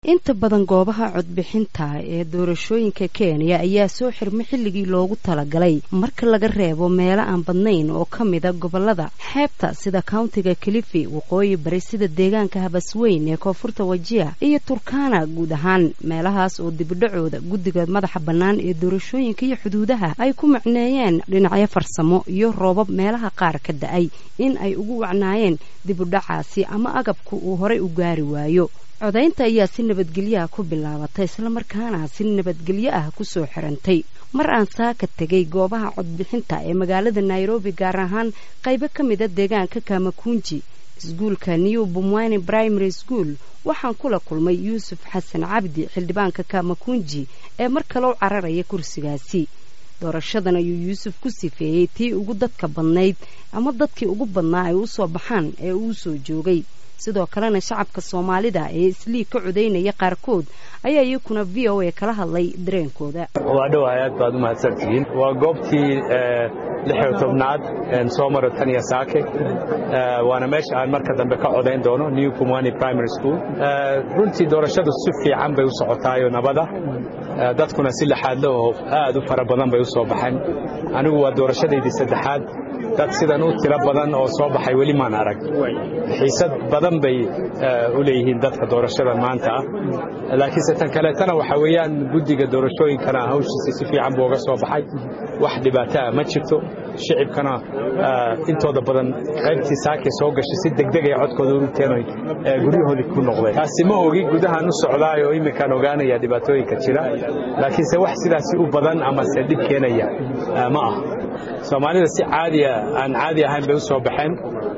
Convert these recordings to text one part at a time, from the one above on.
inta badan goobaha codbixinta ee doorashooyinka kenya ayaa soo xirma xilligii loogu talagalay marka laga reebo meelo aan badnayn oo ka mida gobolada xeebta sida countiga kilifi waqooyi bari sida deegaanka habasweyn ee koonfurta wajiya iyo turkana guud ahaan meelahaas oo dibidhacooda guddiga madaxa bannaan ee doorashooyinka iyo xuduudaha ay ku macneeyeen dhinacyo farsamo iyo roobab meelaha qaar ka da-ay in ay ugu wacnaayeen dibudhacaasi ama agabku uu horay u gaari waayo codaynta ayaa si nabadgelyaha ku bilaabatay islamarkaana si nabadgelyo ah kusoo xirantay mar aan saaka tegay goobaha codbixinta ee magaalada nairobi gaar ahaan qaybo ka mida deegaanka kamakunji iskuulka new bumwani primary school waxaan kula kulmay yuusuf xasan cabdi xildhibaanka kamakunji ee mar kaleu cararaya kursigaasi doorashadan ayuu yuusuf ku sifeeyey tii ugu dadka badnayd ama dadkii ugu badnaa ay usoo baxaan ee uu soo joogay sidoo kalena shacabka soomaalida ee isliig ka codaynaya qaarkood ayaa iyakuna v o a kala hadlay dareenkooda waa dhowahay aad baad u mahadsantihiin waa goobtii lixiyo tobnaad soo maro taniya saake waana meesha aan marka dambe ka codayn doono new pumwani primary school runtii doorashadu si fiican bay u socotaayo nabada dadkuna si laxaadle oo aad u fara badan bay u soo baxeen anigu waa doorashadaydii saddexaad dad sidan u tiro badan oo soo baxay weli maan arag xiisad badan bay u leeyihiin dadka doorashada maanta ah laakiinse tan kaleetana waxaa weeyaan guddiga doorashooyinkana hawshiisa si fiican buu uga soo baxay wax dhibaato ah ma jirto shicibkana intooda badan qaybtii saakay soo gashay si degdegay codkooda urugteen guryahoodii ku noqdeen taasi ma ogi gudahaan u socdaay oo iminkaan ogaanaya dhibaatooyinka jira laakiinse wax sidaasi u badan amase dhib keenaya ma ah soomaalida si caadiya aan caadi ahayn bay u soo baxeen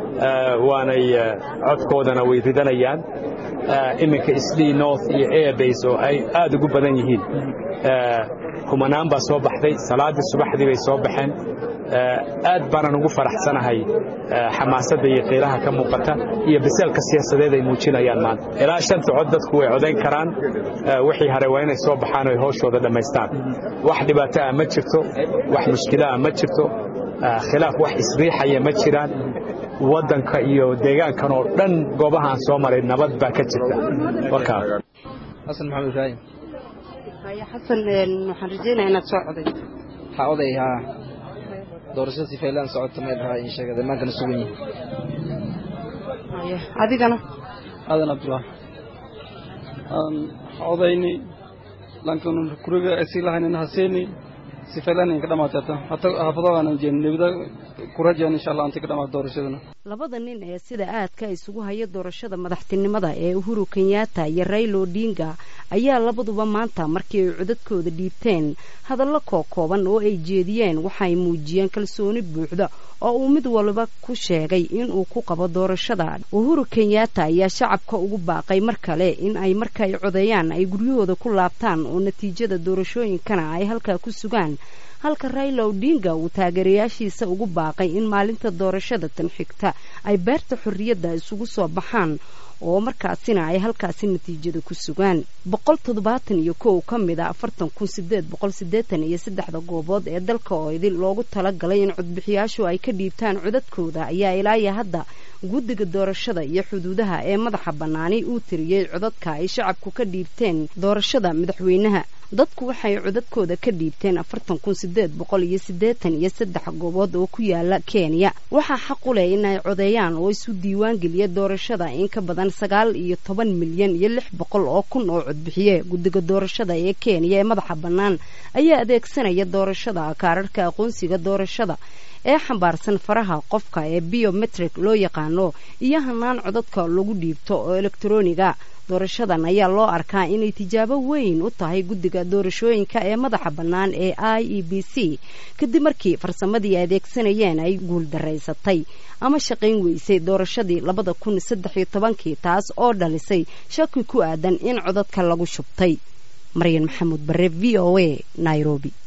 waanay codkoodana way ridanayaan iminka islii north iyo airbase oo ay aad ugu badan yihiin kumanaan baa soo baxday salaaddii subaxdii bay soo baxeen aad baanan ugu faraxsanahay xamaasadda iyo qiilaha ka muuqata iyo biseelka siyaasadeed ay muujinayaan maanta ilaa shanta cod dadku way codayn karaan wixii hare waa inay soo baxaan oy hawshooda dhammaystaan wax dhibaato ah ma jirto wax mushkilo ah ma jirto khilaaf wax isriixaya ma jiraan waddanka iyo deegaankan oo dhan goobahaan soo maray nabad baa ka jirta xasan maxamed ibraahim xasan waxaan rajeynaya inaad soo coday ha oday haa doorashada si faylaan socota meel ahaa in sheegada maankana sugan yihin adigana aadan cabdullah aan odayni lankan kuriga sii lahaynina haseeni si faylaan ka dhamaatata hata haafadoodan jeen nebida kurajaan insha allah anta ka dhamaata doorashadana labada nin ee sida aadka isugu haya doorashada madaxtinimada ee uhuru kenyatta iyo raylo odinga ayaa labaduba maanta markii ay codadkooda dhiibteen hadallo kookooban oo ay jeediyeen waxaay muujiyeen kalsooni buuxda oo uu mid waliba ku sheegay inuu ku qabo doorashada uhuru kenyatta ayaa shacabka ugu baaqay mar kale in ay markaay codeeyaan ay guryahooda ku laabtaan oo natiijada doorashooyinkana ay halkaa ku sugaan halka raylo odinga uu taageerayaashiisa ugu baaqay in maalinta doorashada tan xigta ay beerta xorriyadda isugu soo baxaan oo markaasina ay halkaasi natiijada ku sugaan boqol toddobaatan iyo kow ka mid a afartan kun sideed boqol siddeetan iyo saddexda goobood ee dalka oo idil loogu talagalay in codbixiyaashu ay ka dhiibtaan codadkooda ayaa ilaaya hadda guddiga doorashada iyo xuduudaha ee madaxa bannaani uu tiriyey codadka ay shacabku ka dhiibteen doorashada madaxweynaha dadku waxay codadkooda ka dhiibteen afartan kun sideed boqol iyo siddeetan iyo saddex goobood oo ku yaala kenya waxaa xaq u leh in ay codeeyaan oo isu diiwaan geliya doorashada in ka badan sagaal iyo toban milyan iyo lix boqol oo kun oo codbixiye guddiga doorashada ee kenya ee madaxa bannaan ayaa adeegsanaya doorashada kaararhka aqoonsiga doorashada ee xambaarsan faraha qofka ee biometrik loo yaqaano iyo hanaan codadka lagu dhiibto oo elektroniga doorashadan ayaa loo arkaa inay tijaabo weyn u tahay guddiga doorashooyinka ee madaxa bannaan ee i e b c kadib markii farsamadii ay adeegsanayeen ay guuldaraysatay ama shaqayn weysay doorashadii labada kun saddex iyo tobankii taas oo dhalisay shaki ku aadan in codadka lagu shubtay maryan maxamuud bare v o a nairobi